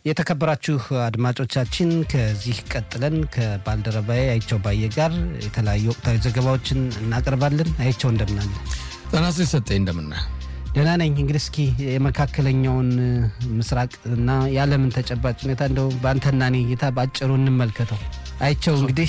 የተከበራችሁ አድማጮቻችን ከዚህ ቀጥለን ከባልደረባዬ አይቸው ባየ ጋር የተለያዩ ወቅታዊ ዘገባዎችን እናቀርባለን። አይቸው እንደምናለ ጠናስ ሰጠኝ እንደምና ደህና ነኝ። እንግዲህ እስኪ የመካከለኛውን ምስራቅ እና የዓለምን ተጨባጭ ሁኔታ እንደው በአንተና እኔ እይታ በአጭሩ እንመልከተው። አይቸው እንግዲህ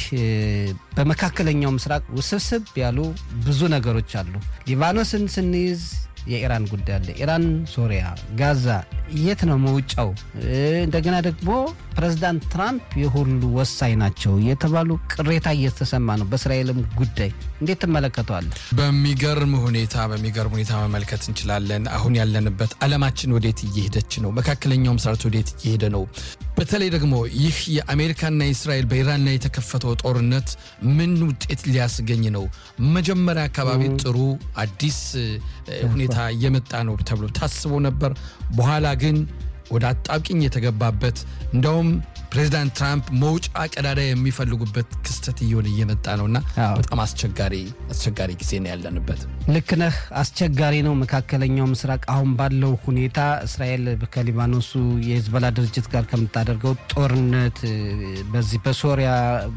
በመካከለኛው ምስራቅ ውስብስብ ያሉ ብዙ ነገሮች አሉ። ሊባኖስን ስንይዝ የኢራን ጉዳይ አለ። ኢራን፣ ሶሪያ፣ ጋዛ የት ነው መውጫው? እንደገና ደግሞ ፕሬዚዳንት ትራምፕ የሁሉ ወሳኝ ናቸው የተባሉ ቅሬታ እየተሰማ ነው። በእስራኤልም ጉዳይ እንዴት ትመለከተዋል? በሚገርም ሁኔታ በሚገርም ሁኔታ መመልከት እንችላለን። አሁን ያለንበት ዓለማችን ወዴት እየሄደች ነው? መካከለኛው ምስራቅ ወዴት እየሄደ ነው? በተለይ ደግሞ ይህ የአሜሪካና የእስራኤል በኢራን ላይ የተከፈተው ጦርነት ምን ውጤት ሊያስገኝ ነው? መጀመሪያ አካባቢ ጥሩ አዲስ ሁኔታ እየመጣ ነው ተብሎ ታስቦ ነበር። በኋላ ግን ወደ አጣብቂኝ የተገባበት እንደውም ፕሬዚዳንት ትራምፕ መውጫ ቀዳዳ የሚፈልጉበት ክስተት እየሆነ እየመጣ ነውና በጣም አስቸጋሪ አስቸጋሪ ጊዜ ነው ያለንበት። ልክ ነህ። አስቸጋሪ ነው መካከለኛው ምስራቅ አሁን ባለው ሁኔታ እስራኤል ከሊባኖሱ የሂዝቦላ ድርጅት ጋር ከምታደርገው ጦርነት በዚህ በሶሪያ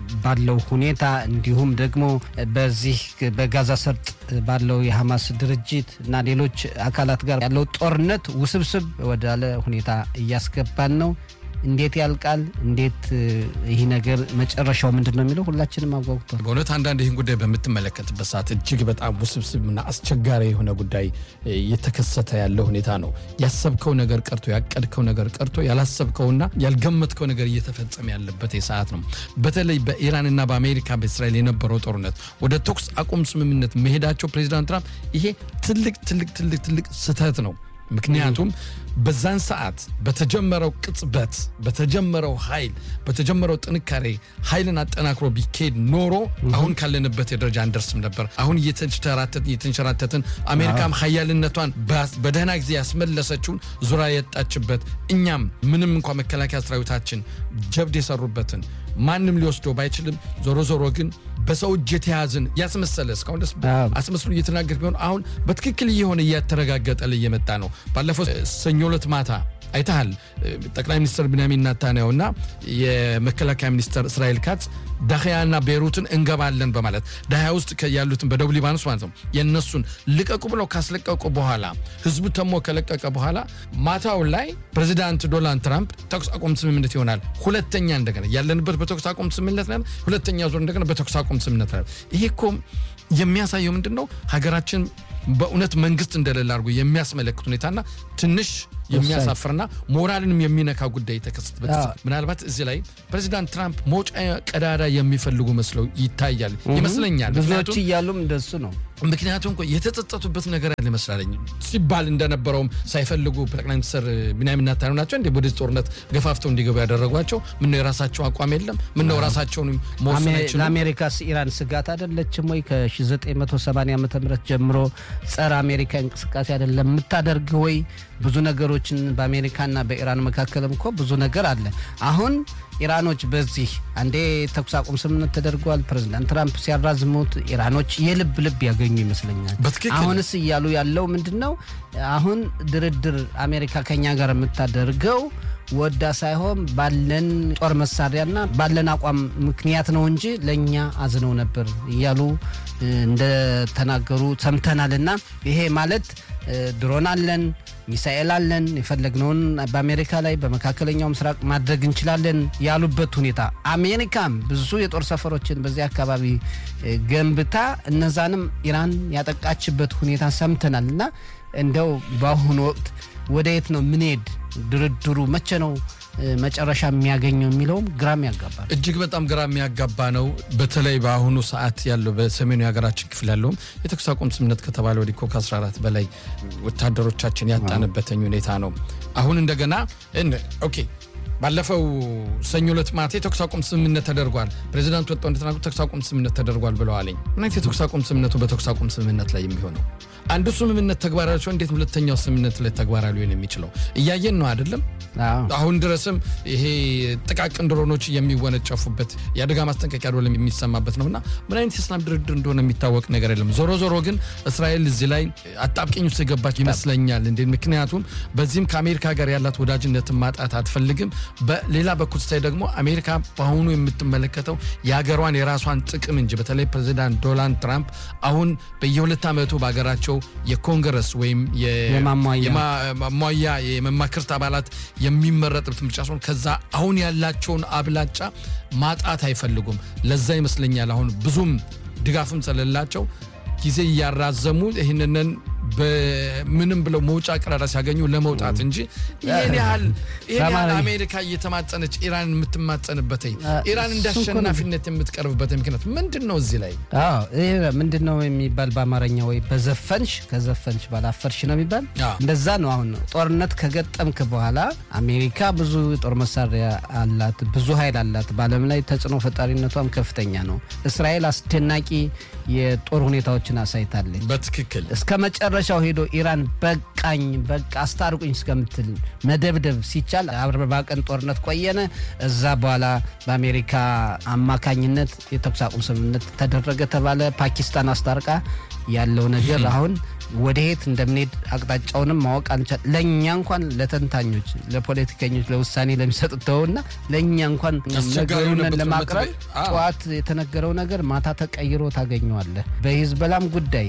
ባለው ሁኔታ እንዲሁም ደግሞ በዚህ በጋዛ ሰርጥ ባለው የሐማስ ድርጅት እና ሌሎች አካላት ጋር ያለው ጦርነት ውስብስብ ወዳለ ሁኔታ እያስገባን ነው። እንዴት ያልቃል? እንዴት ይህ ነገር መጨረሻው ምንድን ነው የሚለው ሁላችንም አጓጉቷል። በእውነት አንዳንድ ይህን ጉዳይ በምትመለከትበት ሰዓት እጅግ በጣም ውስብስብና አስቸጋሪ የሆነ ጉዳይ እየተከሰተ ያለ ሁኔታ ነው። ያሰብከው ነገር ቀርቶ ያቀድከው ነገር ቀርቶ ያላሰብከውና ያልገመትከው ነገር እየተፈጸመ ያለበት ሰዓት ነው። በተለይ በኢራንና በአሜሪካ በእስራኤል የነበረው ጦርነት ወደ ተኩስ አቁም ስምምነት መሄዳቸው ፕሬዚዳንት ትራምፕ ይሄ ትልቅ ትልቅ ትልቅ ትልቅ ስህተት ነው። ምክንያቱም በዛን ሰዓት በተጀመረው ቅጽበት በተጀመረው ኃይል በተጀመረው ጥንካሬ ኃይልን አጠናክሮ ቢካሄድ ኖሮ አሁን ካለንበት የደረጃ አንደርስም ነበር። አሁን እየተንሸራተትን አሜሪካም ሀያልነቷን በደህና ጊዜ ያስመለሰችውን ዙራ የጣችበት እኛም ምንም እንኳ መከላከያ ሰራዊታችን ጀብድ የሰሩበትን ማንም ሊወስደው ባይችልም ዞሮ ዞሮ ግን በሰው እጅ የተያዝን ያስመሰለ እስካሁን ደስ አስመስሎ እየተናገር ቢሆን አሁን በትክክል እየሆነ እያተረጋገጠ እየመጣ ነው። ባለፈው ሰኞ ዕለት ማታ አይተሃል። ጠቅላይ ሚኒስትር ቢንያሚን ናታንያሁ እና የመከላከያ ሚኒስትር እስራኤል ካትዝ ዳህያና ቤሩትን እንገባለን በማለት ዳህያ ውስጥ ያሉትን በደቡብ ሊባኖስ ማለት ነው የእነሱን ልቀቁ ብለው ካስለቀቁ በኋላ ህዝቡ ተሞ ከለቀቀ በኋላ ማታው ላይ ፕሬዚዳንት ዶናልድ ትራምፕ ተኩስ አቁም ስምምነት ይሆናል። ሁለተኛ እንደገና ያለንበት በተኩስ አቁም ስምምነት ላይ ሁለተኛ ዙር እንደገና በተኩስ አቁም ስምምነት ላይ ይሄ እኮ የሚያሳየው ምንድን ነው ሀገራችን በእውነት መንግስት እንደሌለ አድርጎ የሚያስመለክት ሁኔታና ትንሽ የሚያሳፍርና ሞራልንም የሚነካ ጉዳይ የተከሰተበት ምናልባት እዚህ ላይ ፕሬዚዳንት ትራምፕ መውጫ ቀዳዳ የሚፈልጉ መስለው ይታያል ይመስለኛል። ብዙዎች እያሉም እንደሱ ነው። ምክንያቱም እኮ የተጸጸቱበት ነገር ያለ ይመስላለኝ ሲባል እንደነበረውም ሳይፈልጉ ጠቅላይ ሚኒስትር ቢንያሚን ኔታንያሁ ናቸው እንዴ ወደዚህ ጦርነት ገፋፍተው እንዲገቡ ያደረጓቸው? ምነው የራሳቸው አቋም የለም? ምነው ራሳቸውን መወሰን አይችሉም? ለአሜሪካስ ኢራን ስጋት አይደለችም ወይ? ከ1980 ዓ ም ጀምሮ ጸረ አሜሪካ እንቅስቃሴ አይደለም የምታደርግ ወይ? ብዙ ነገሮችን በአሜሪካና በኢራን መካከልም እኮ ብዙ ነገር አለ። አሁን ኢራኖች በዚህ አንዴ ተኩስ አቁም ስምምነት ተደርጓል። ፕሬዚዳንት ትራምፕ ሲያራዝሙት ኢራኖች የልብ ልብ ያገኙ ይመስለኛል። አሁንስ እያሉ ያለው ምንድን ነው? አሁን ድርድር አሜሪካ ከኛ ጋር የምታደርገው ወዳ ሳይሆን ባለን ጦር መሳሪያና ባለን አቋም ምክንያት ነው እንጂ ለእኛ አዝነው ነበር እያሉ እንደተናገሩ ሰምተናል። እና ይሄ ማለት ድሮን አለን ሚሳኤል አለን የፈለግነውን በአሜሪካ ላይ በመካከለኛው ምስራቅ ማድረግ እንችላለን ያሉበት ሁኔታ አሜሪካም ብዙ የጦር ሰፈሮችን በዚህ አካባቢ ገንብታ እነዛንም ኢራን ያጠቃችበት ሁኔታ ሰምተናል። እና እንደው በአሁኑ ወቅት ወደ የት ነው ምንሄድ? ድርድሩ መቼ ነው መጨረሻ የሚያገኘው የሚለውም ግራም ያጋባል። እጅግ በጣም ግራ የሚያጋባ ነው። በተለይ በአሁኑ ሰዓት ያለው በሰሜኑ የሀገራችን ክፍል ያለውም የተኩስ አቁም ስምምነት ከተባለ ወዲህ እኮ ከ14 በላይ ወታደሮቻችን ያጣንበትኝ ሁኔታ ነው። አሁን እንደገና ኦኬ ባለፈው ሰኞ ዕለት ማታ የተኩስ አቁም ስምምነት ተደርጓል። ፕሬዚዳንቱ ወጣው እንደተናገሩ ተኩስ አቁም ስምምነት ተደርጓል ብለዋለኝ። ምን አይነት የተኩስ አቁም ስምምነቱ በተኩስ አቁም ስምምነት ላይ የሚሆነው አንዱ ስምምነት ተግባራዊ ሲሆን እንዴት ሁለተኛው ስምምነት ላይ ተግባራዊ ሊሆን የሚችለው እያየን ነው አይደለም? አሁን ድረስም ይሄ ጥቃቅን ድሮኖች የሚወነጨፉበት የአደጋ ማስጠንቀቂያ ደወል የሚሰማበት ነውና ምን አይነት የሰላም ድርድር እንደሆነ የሚታወቅ ነገር የለም። ዞሮ ዞሮ ግን እስራኤል እዚህ ላይ አጣብቂኝ ውስጥ የገባች ይመስለኛል። እንዴ ምክንያቱም በዚህም ከአሜሪካ ጋር ያላት ወዳጅነትን ማጣት አትፈልግም። በሌላ በኩል ስታይ ደግሞ አሜሪካ በአሁኑ የምትመለከተው የሀገሯን የራሷን ጥቅም እንጂ በተለይ ፕሬዚዳንት ዶናልድ ትራምፕ አሁን በየሁለት ዓመቱ በሀገራቸው የኮንግረስ ወይም የማሟያ የመማክርት አባላት የሚመረጥበት ምርጫ ሲሆን ከዛ አሁን ያላቸውን አብላጫ ማጣት አይፈልጉም። ለዛ ይመስለኛል አሁን ብዙም ድጋፍም ስለሌላቸው ጊዜ እያራዘሙ ይህንንን በምንም ብለው መውጫ ቀዳዳ ሲያገኙ ለመውጣት እንጂ ይህን ያህል ይህን ያህል አሜሪካ እየተማጸነች ኢራን የምትማጸንበት ኢራን እንደ አሸናፊነት የምትቀርብበት ምክንያት ምንድን ነው? እዚህ ላይ ይህ ምንድን ነው የሚባል በአማርኛ ወይ በዘፈንሽ ከዘፈንሽ ባላፈርሽ ነው የሚባል እንደዛ ነው። አሁን ጦርነት ከገጠምክ በኋላ አሜሪካ ብዙ ጦር መሳሪያ አላት፣ ብዙ ኃይል አላት። በዓለም ላይ ተጽዕኖ ፈጣሪነቷም ከፍተኛ ነው። እስራኤል አስደናቂ የጦር ሁኔታዎችን አሳይታለች። በትክክል እስከ መጨረሻው ሄዶ ኢራን በቃኝ በቃ አስታርቁኝ እስከምትል መደብደብ ሲቻል አርባ ቀን ጦርነት ቆየነ። እዛ በኋላ በአሜሪካ አማካኝነት የተኩስ አቁም ስምምነት ተደረገ ተባለ። ፓኪስታን አስታርቃ ያለው ነገር አሁን ወደ የት እንደምንሄድ አቅጣጫውንም ማወቅ አንቻል። ለእኛ እንኳን ለተንታኞች፣ ለፖለቲከኞች፣ ለውሳኔ ለሚሰጡት ተውና ለእኛ እንኳን ነገሩን ለማቅረብ ጠዋት የተነገረው ነገር ማታ ተቀይሮ ታገኘዋለህ። በሂዝበላም ጉዳይ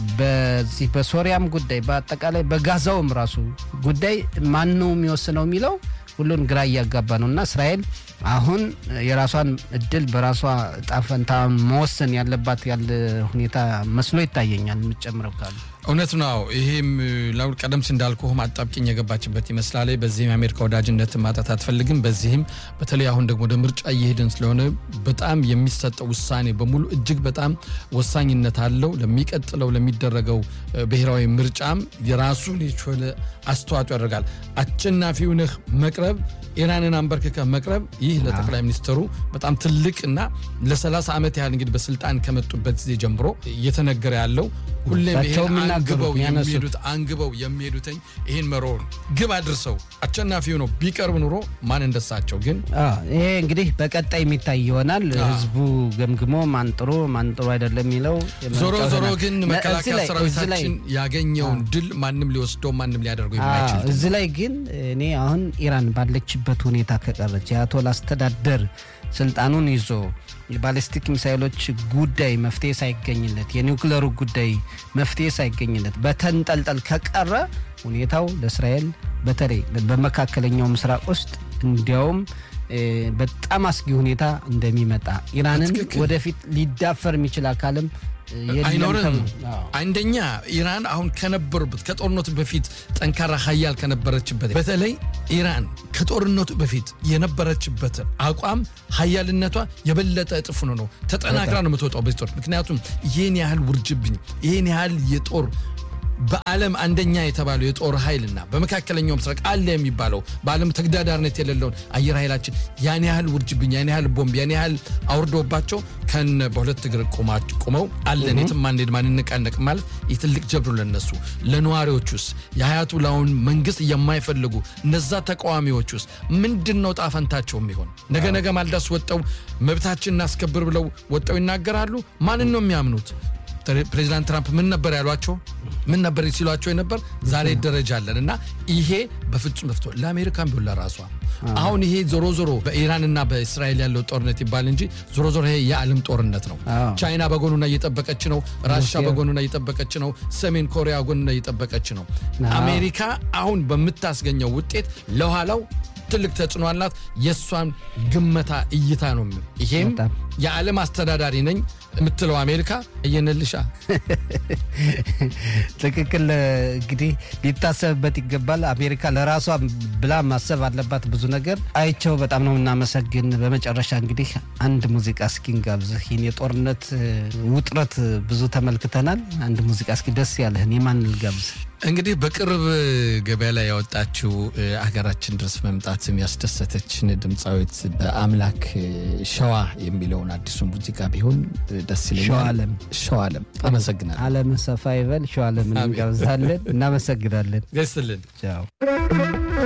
በዚህ በሶሪያም ጉዳይ በአጠቃላይ በጋዛውም ራሱ ጉዳይ ማን ነው የሚወስነው የሚለው ሁሉን ግራ እያጋባ ነው እና እስራኤል አሁን የራሷን እድል በራሷ ጣፈንታ መወሰን ያለባት ያለ ሁኔታ መስሎ ይታየኛል። የምጨምረው ካሉ እውነት ነው። ይሄም ቀደም ሲል እንዳልኩህም አጣብቂኝ የገባችበት ይመስላል። በዚህም የአሜሪካ ወዳጅነት ማጣት አትፈልግም። በዚህም በተለይ አሁን ደግሞ ወደ ምርጫ እየሄድን ስለሆነ በጣም የሚሰጠው ውሳኔ በሙሉ እጅግ በጣም ወሳኝነት አለው። ለሚቀጥለው ለሚደረገው ብሔራዊ ምርጫም የራሱን የቻለ አስተዋጽኦ ያደርጋል። አሸናፊው ነህ መቅረብ ኢራንን አንበርክከ መቅረብ ይህ ለጠቅላይ ሚኒስትሩ በጣም ትልቅ እና ለ30 ዓመት ያህል እንግዲህ በስልጣን ከመጡበት ጊዜ ጀምሮ እየተነገረ ያለው ሁሌም ይሄን አንግበው የሚሄዱት አንግበው የሚሄዱትኝ ይህን መሮ ግብ አድርሰው አሸናፊው ነው ቢቀርብ ኑሮ ማን እንደሳቸው ግን ይሄ እንግዲህ በቀጣይ የሚታይ ይሆናል። ህዝቡ ገምግሞ ማን ጥሩ ማን ጥሩ አይደለም የሚለው ዞሮ ዞሮ ግን መከላከያ ሰራዊታችን ያገኘውን ድል ማንም ሊወስደው ማንም ሊያደርገው የማይችል እዚህ ላይ ግን እኔ አሁን ኢራን ባለችበት ሁኔታ ከቀረች የአያቶላ አስተዳደር ስልጣኑን ይዞ የባሊስቲክ ሚሳይሎች ጉዳይ መፍትሄ ሳይገኝለት የኒውክለሩ ጉዳይ መፍትሄ ሳይገኝለት በተንጠልጠል ከቀረ ሁኔታው ለእስራኤል በተለይ በመካከለኛው ምስራቅ ውስጥ እንዲያውም በጣም አስጊ ሁኔታ እንደሚመጣ ኢራንን ወደፊት ሊዳፈር የሚችል አካልም አይኖርም። አንደኛ ኢራን አሁን ከነበሩበት ከጦርነቱ በፊት ጠንካራ ሀያል ከነበረችበት በተለይ ኢራን ከጦርነቱ በፊት የነበረችበት አቋም ሀያልነቷ የበለጠ እጥፍ ነው ነው ተጠናክራ ነው የምትወጣው በዚህ ጦር ምክንያቱም ይህን ያህል ውርጅብኝ ይህን ያህል የጦር በዓለም አንደኛ የተባለው የጦር ኃይልና በመካከለኛው ምስራቅ አለ የሚባለው በዓለም ተግዳዳሪነት የሌለውን አየር ኃይላችን ያን ያህል ውርጅብኝ ያን ያህል ቦምብ ያን ያህል አውርዶባቸው ከነ በሁለት እግር ቁመው አለን የትም አንሄድ ማንነቃነቅ ማለት የትልቅ ጀብዱ ለነሱ ለነዋሪዎች ውስጥ የሀያቱላውን መንግስት የማይፈልጉ እነዛ ተቃዋሚዎች ውስጥ ምንድን ነው ጣፈንታቸው የሚሆን ነገ ነገ ማልዳስ ወጠው መብታችን እናስከብር ብለው ወጠው ይናገራሉ ማንን ነው የሚያምኑት ፕሬዚዳንት ትራምፕ ምን ነበር ያሏቸው? ምን ነበር ሲሏቸው የነበር? ዛሬ ደረጃ አለን እና ይሄ በፍጹም መፍቶ ለአሜሪካን ቢሆን ለራሷ አሁን ይሄ ዞሮ ዞሮ በኢራንና በእስራኤል ያለው ጦርነት ይባል እንጂ ዞሮ ዞሮ ይሄ የዓለም ጦርነት ነው። ቻይና በጎኑና እየጠበቀች ነው። ራሻ በጎኑና እየጠበቀች ነው። ሰሜን ኮሪያ ጎኑና እየጠበቀች ነው። አሜሪካ አሁን በምታስገኘው ውጤት ለኋላው ትልቅ ተጽዕኖ አላት። የእሷን ግመታ እይታ ነው። ይሄም የዓለም አስተዳዳሪ ነኝ የምትለው አሜሪካ እየነልሻ ትክክል። እንግዲህ ሊታሰብበት ይገባል። አሜሪካ ለራሷ ብላ ማሰብ አለባት ብዙ ነገር። አይቸው በጣም ነው የምናመሰግን። በመጨረሻ እንግዲህ አንድ ሙዚቃ እስኪ እንጋብዝህ። ይህን የጦርነት ውጥረት ብዙ ተመልክተናል። አንድ ሙዚቃ እስኪ ደስ ያለህን የማን ልጋብዝ? እንግዲህ በቅርብ ገበያ ላይ ያወጣችው ሀገራችን ድረስ መምጣትም ያስደሰተችን ድምፃዊት በአምላክ ሸዋ የሚለውን አዲሱ ሙዚቃ ቢሆን ደስ ይለኛል። ሸዋለም ሸዋለም አመሰግናለሁ። አለም ሰፋ ይበል። ሸዋለም እንጋብዛለን። እናመሰግናለን። ገስልን ቻው